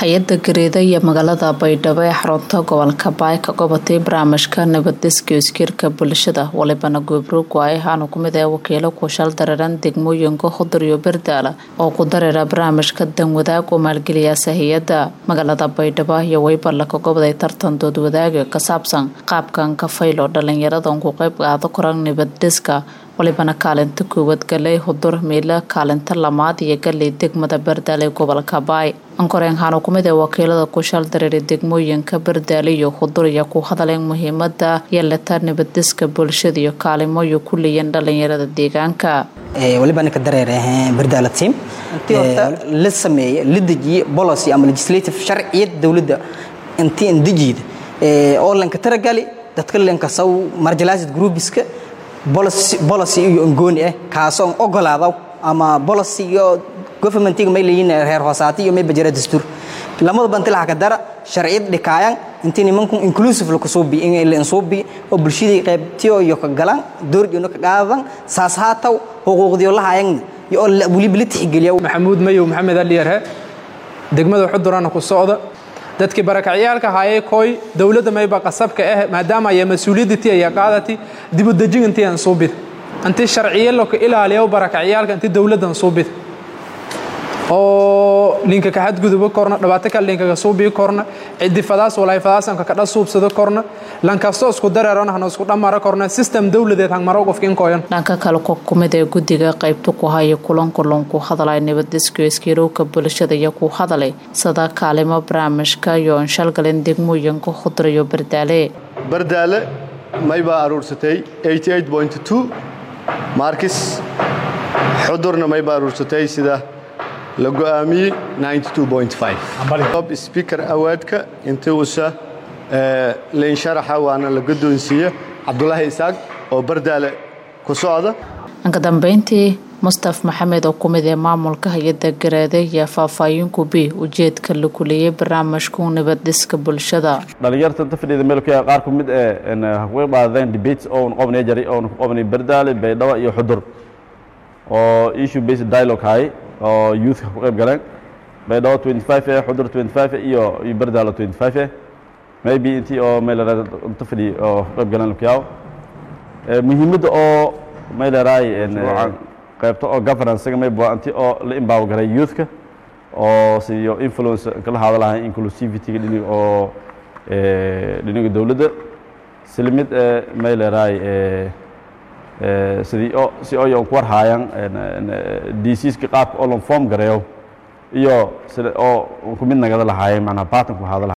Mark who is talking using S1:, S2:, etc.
S1: hay-adda gareeda iyo magaalada baydhabo ee xarunta gobolka baay ka qabatay barnaamijka nabaddeska iskiirka bulshada walibana goobroog waay ahaana kumid ee wakiilo kushal dareeran degmooyinka hudur iyo berdaala oo ku dareera barnaamijka danwadaag oo maalgeliyaasa hay-adda magaalada baydhabo iyo weybarla ka goboday tartan doodwadaaga ka saabsan qaabkan kafaylo dhalinyaradan ku qeyb qaado koran nabaddeska walibana kaalinta koowaad galey hudur miila kaalinta lamaad iyo galey degmada berdaale gobolka baay ankoreen haana kumid ee wakiilada kushal dareeray degmooyinka berdaale iyo hudur iyo ku hadaleen muhiimada yeelata nabaddeska bulshada iyo kaalimoyo ku leeyan dhalinyarada deegaanka
S2: waliba ninka dareere berdaala team intii horta la sameeye la dejiye policy ama legislative sharciyad dowladda intii indejiyda oo lanka taragali dadka lanka saw marginalized groupiska policy iyo ongooni ah kaasoo ogolaada ama policy iyo governmentiga may leeyihiin reer hoosaati iyo may bajara dastuur lamada banti laha ka dara sharciyad dhikaayan intii nimanku inclusive la kusuubi in la insuubi oo bulshadii qaybtiyo iyo ka galan doorjoona ka qaadan saas haataw xuquuqdiyo la hayan iyo weliba la tixgeliya
S3: maxamuud mayow maxamed aliyarhe degmada xudurana ku socda dadkii barakacyaalka haayay koy dowladda mayba qasabka ah maadaama ay mas-uuliyaddatii ay qaadati dib u dejin intii aan suubid intii sharciye loo ilaaliyo barakacyaalka intii dowladdan suubid oo linka ka xadgudubo korna dhibaato kale linka ka suubii korna ciddi fadaas walay fadaasanka ka dha suubsado korna lankastoo isku dareerona hana isku dhamara korna system dowladeed hangmaro qofka inkoyan
S1: dhanka kale ku kumid ee guddiga qaybta ku haya kulankulon ku hadalay nabaddeska iskiirowka bulshada iyo ku hadalay sida kaalimo barnaamijka iyo anshalgalen degmooyinka hudur iyo bardaale
S4: bardaale maybaa aruursatay markis xudurna maybaa aruursatay sida la go'aamiyey speaker awaadka intii uusa layn sharaxa waana la guddoonsiiye cabdulaahi isaaq oo bardaale ku socda
S1: dhanka dambeyntii mustaf maxamed oo kumid ee maamulka hay-adda gareede iyo faahfaahinku b ujeedka la kuliyey barnaamijku nabaddiska bulshada
S5: dhalinyarta inta fadhida meelka qaar ku mid ee way qaadeen debates oon qobnay jaray oon ku qobnay bardaale baydhabo iyo xudur oo issue based dialogue hay oo youthka ku qayb galeen baydhabo 25 eh xudur 25 iyo iyo bardaalo 25 eh maybe intii oo meel inta fadhi oo ku qayb galeen lukiyaaw muhiimadda oo meeleraay qaybta oo governance may baa intii oo la imbaw garay youthka oo siyo influence kala hadalahay inclusivity dhiniga oo dhiniga dowladda silmid meeleraay sidii oo si oo ku war haayaan diseaska qaabka oo lon form gareeyo iyo sida oo ku mid nagada lahaayeen macnaha pattern ku hadala